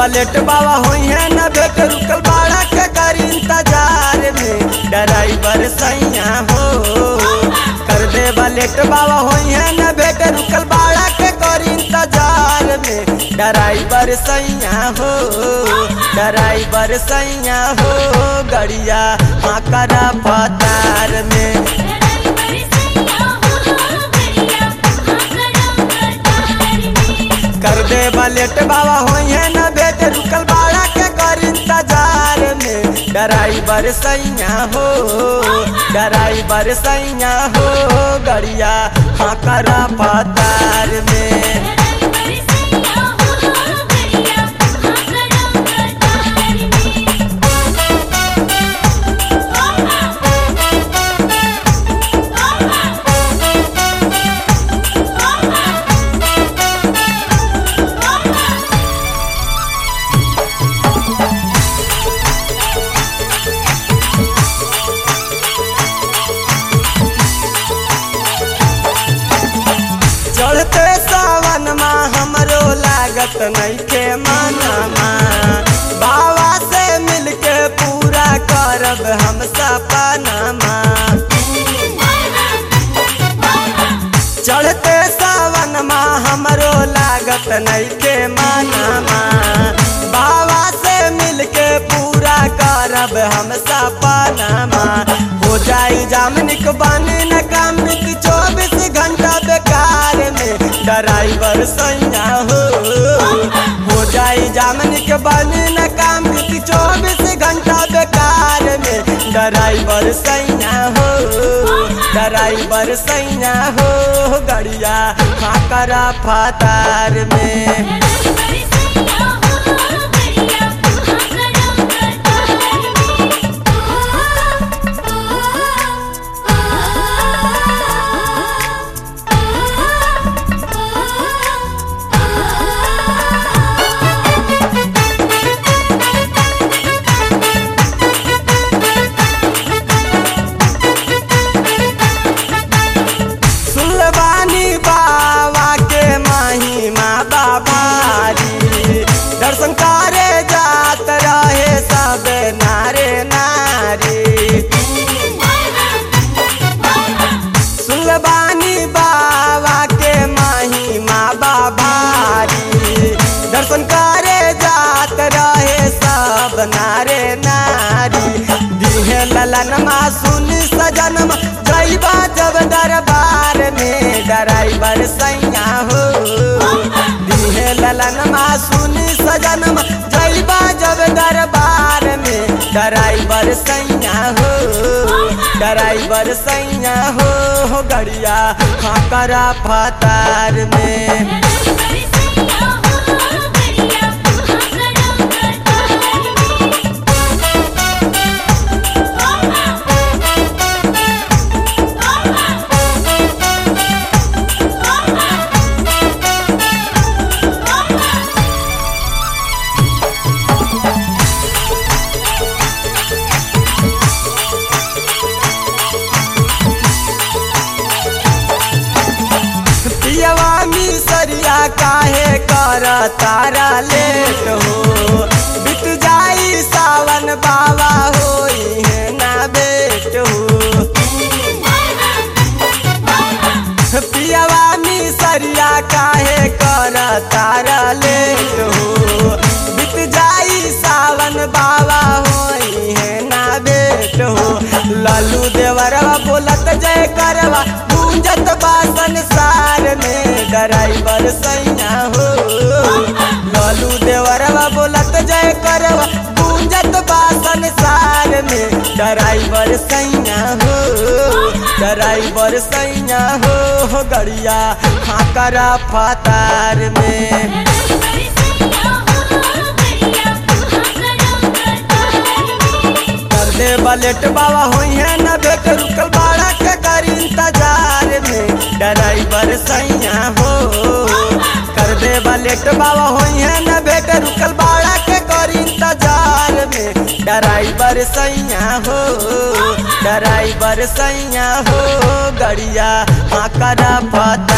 late बाबा होई है न भेट रुकल बाड़ा के कर इंतजार में ड्राइवर सैया हो कर दे लेट बाबा होई है न भेट रुकल बाड़ा के कर इंतजार में ड्राइवर सैया हो ड्राइवर सैया हो गड़िया हाँ करा पतार में ड्राइवर सैया हो गड़िया हाँ करा कतार में कर दे बलेट बाबा होई है न भेट रुकल बाड़ा के कर इंतजार में ड्राइवर सैया हो ड्राइवर सैया हो गड़िया हाँ करा पतार में ड्राइवर सैया हो गड़िया हाँ करा कतार में चढ़ते सावन माँ हमरो लागत नइखे मनमा बाबा से मिलके पूरा करब हम सपनमा चढ़ते सावन माँ हमरो लागत नइखे मनमा बाबा से मिलके पूरा करब हम सपनमा हो जाई जामनिक बने न काम चौबीस घंटा बेकार में ड्राइवर सैया हो हो जाई जामनिक बने न काम चौबीस घंटा बेकार में ड्राइवर सैया हो ड्राइवर सैया हो गड़िया हाँ करा फातार में ड्राइवर सैया हो गड़िया हाँ करा सुलबानी बाबा के महिमा बाबारी दर्शन करे जात रहे सब नारे नारी सुलबानी बाबा के महिमा बाबारी दर्शन करे जात रहे सब नारे नारी दिहे ललनमा सुन सजनमा जैबा जब दरबार में ड्राइवर सैया हो दिहे ललनमा सुन सजनमा जैबा जब दरबार में ड्राइवर सैया हो ड्राइवर सैया हो गड़िया हाँ करा फतार में ड्राइवर सैया हो गड़िया हाँ करा कतार में पियवा मिसरिया काहे कर तारा लेट हो बीत जाई सावन बाबा होई है ना बेट हो पियवा मिसरिया काहे कर तारा लेट हो बीत जाई सावन बाबा होई है ना बेट हो लालू देवरवा बोलत जय करवा गूंजत बा संसार में ड्राइवर सैया हो लालू देवरवा बोलत जय करवा गूंजत बा संसार में ड्राइवर सैया हो ड्राइवर सैया हो गड़िया हाँ करा फतार में ड्राइवर सैया हो गड़िया हाँ करा कतार में कर दे बलेट बाबा होई है न भेट रुकल बाड़ा के कर इंतजार में ड्राइवर सैया हो कर दे बलेट बाबा होई है न भेट रुकल बाड़ा के कर इंतजार में ड्राइवर सैया हो ड्राइवर सैया हो गड़िया हाँ करा पता